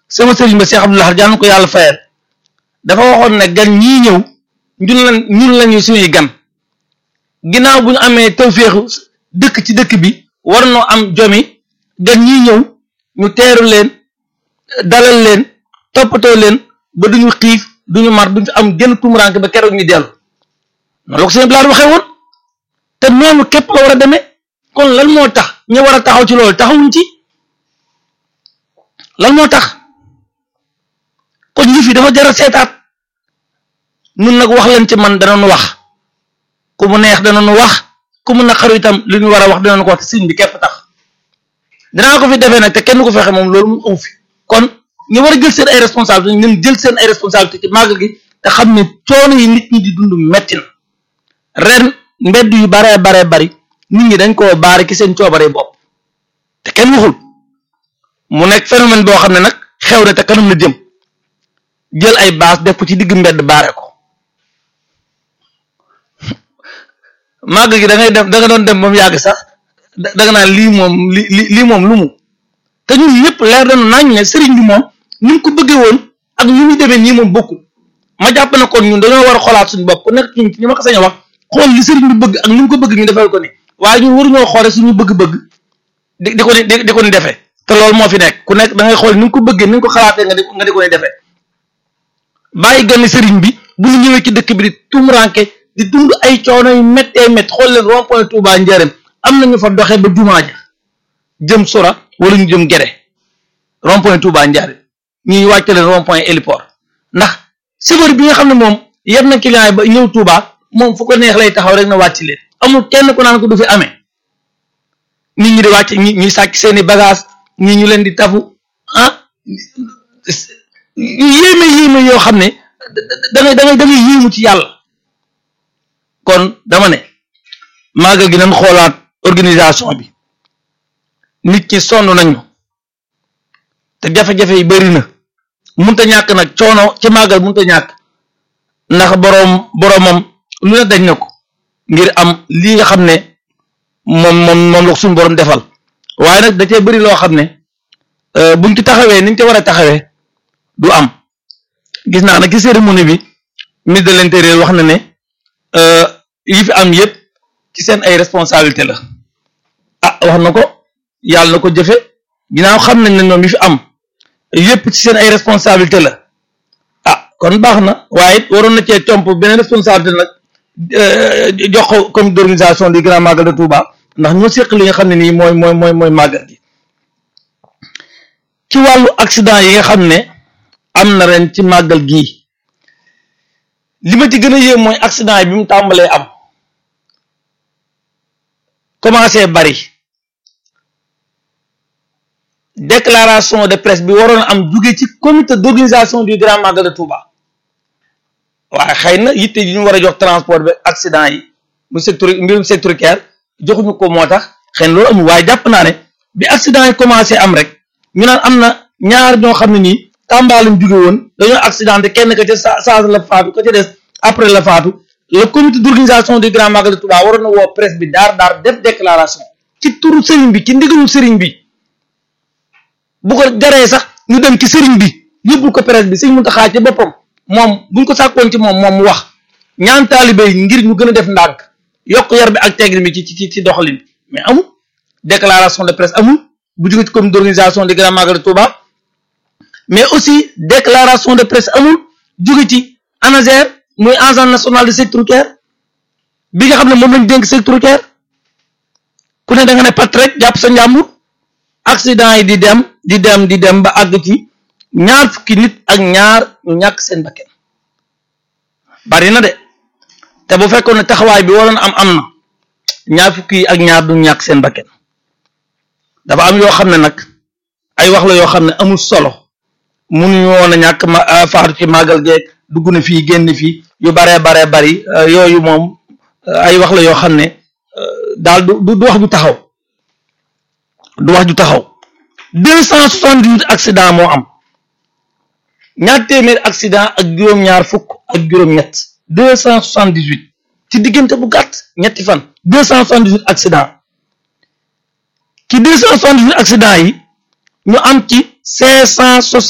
sama sëriñ ba Cheikh Abdoulaye jaan ko yàlla fayal dafa waxoon ne gan ñii ñëw ñun la ñun lañu suñuy gan ginnaaw bu ñu amee tawféexu dëkk ci dëkk bi war noo am jomi gan ñii ñëw ñu teeru leen dalal leen toppatoo leen ba duñu xiif duñu mar duñu am genn tumuraanke ba keroog ñu dellu noonu la ko sëñ Blaat waxee woon te noonu képp la war a demee kon lan moo tax ñu war a taxaw ci loolu taxawuñ ci lan moo tax kon yëf yi dafa jar a seetaat nun nag wax leen ci man danañu wax ku mu neex danañu wax ku mu naqaru itam li ñu war a wax danañu ko wax te sëñ bi képp tax dinaa ko fi defee nag te kenn ko fexe moom loolu mu amu fi kon ñu war a jël seen ay responsabilité ñun jël seen ay responsabilité ci màgg gi te xam ne coono yi nit ñi di dund metti na ren mbedd yu baree baree bari nit ñi dañ koo baare ki seen coobare bopp te kenn waxul mu nekk phénomène boo xam ne nag xew na te kanam la jëm jël ay baas def ko ci digg mbedd baare ko màgg gi da ngay def da nga doon dem ba mu yàgg sax da nga naan lii moom li lii moom lu mu te ñun ñëpp leer nañu nañ ne sëriñ bi moom ni mu ko bëggee woon ak ñu ñu demee nii moom bokkul ma jàpp na kon ñun dañoo war a xoolaat suñu bopp ku nekk ci ñu ma ko sañ a wax xool li sëriñ bi bëgg ak ni mu ko bëgg ñu defal ko ni waaye ñun waruñoo xoole suñu bëgg-bëgg di di ko ni di ko ni defee te loolu moo fi nekk ku nekk da ngay xool ni nga ko bëggee ni nga ko xalaatee nga di nga di ko ni defee bàyyi ganni sëriñ bi bu ñu ñëwee ci dëkk bi di tumranke di dund ay coono yu méttee métt xool leen rond point Touba Njaaréem am na ñu fa doxee ba jumaa ja jëm sora wala ñu jëm gere rond point Touba Njaaréem ñuy wàcce leen rond point héliport ndax chauffeur bi nga xam ne moom yeb na client yi ba ñëw Touba moom fu ko neex lay taxaw rek na wàcc leen amul kenn ku naan ko du fi amee nit ñi di wàcc ñi ñuy sàcc seeni bagage ñi ñu leen di tafu ah yéeme yéeme yoo xam ne da ngay da ngay da ngay yéemu ci yàlla kon dama ne màggal gi nañ xoolaat organisation bi nit ñi sonn nañu te jafe-jafe yi bari na munta ñàkk nag coono ci màggal munta ñàkk ndax boroom boroomam lu ne dañ na ko ngir am lii nga xam ne moom moom moom la suñu boroom defal waaye nag da cee bari loo xam ne buñ ci taxawee niñ ci war a taxawee du am gis naa nag ci cérémonie bi ministre de l'intérieur wax na ne yi fi am yépp ci seen ay responsabilité la ah wax na ko yàlla na ko jëfe ginnaaw xam nañ ne ñoom yi fi am yépp ci seen ay responsabilité la ah kon baax na waaye it waroon na cee comp beneen responsabilité nag jox ko comité d'organisation du grand magal de Touba ndax ñoo seq li nga xam ne nii mooy mooy mooy mooy màggal gi ci wàllu accident yi nga xam ne am na ren ci màggal gii li ma ci gën a yéem mooy accident yi bi mu tàmbalee am commencé bari déclaration de presse bi waroon am jóge ci comité d'organisation du grand magal de Touba waaye xëy na yitte yi ñu war a jox transport bi accident yi mu secteur mbirum sectoriel joxuñu ko moo tax xëy na loolu amul waaye jàpp naa ne bi accident yi commencé am rek ñu naan am na ñaar ñoo xam ne nii Tamba lañ jóge woon dañoo accidenté kenn ka ca sa saa la faatu ka ca des après la faatu le comité d'organisation du grand magal de Touba waroon na woo presse bi daar daar def déclaration ci turu sëriñ bi ci ndigalu sëriñ bi bu ko jaree sax ñu dem ci sëriñ bi yóbbul ko presse bi sëñ Muntaxa ci boppam moom buñ ko sàkkoon ci moom moom mu wax ñaan taalibe yi ngir ñu gën a def ndànk yokk yar bi ak teggin bi ci ci ci doxalin bi mais amul déclaration de presse amul bu jóge ci comité d'organisation du grand magal de Touba mais aussi déclaration de presse amul jóge ci ANASER muy agence nationale de sécurité routière bi nga xam ne moom lañ dénk sécurité routière ku ne da nga ne pat rek jàpp sa njàmbur accident yi di dem di dem di dem ba àgg ci ñaar fukki nit ak ñaar ñu ñàkk seen bakken bari na de te bu fekkoon ne taxawaay bi waroon am am na ñaar fukki yi ak ñaar du ñàkk seen bakken dafa am yoo xam ne nag ay wax la yoo xam ne amul solo munuñu woon a ñàkk ma faatu ci màggal geeg dugg na fii génn fii yu baree baree bari yooyu moom ay wax la yoo xam ne daal du du wax ju taxaw du wax ju taxaw deux cent soixante-dix-huit accident moo am ñaar téeméer accident ak juróom-ñaar fukk ak juróom-ñett deux cent soixante-dix-huit ci diggante bu gàtt ñetti fan deux cent soixante-dix-huit accident ci deux cent soixante-dix-huit accident yi ñu am ci cinq cent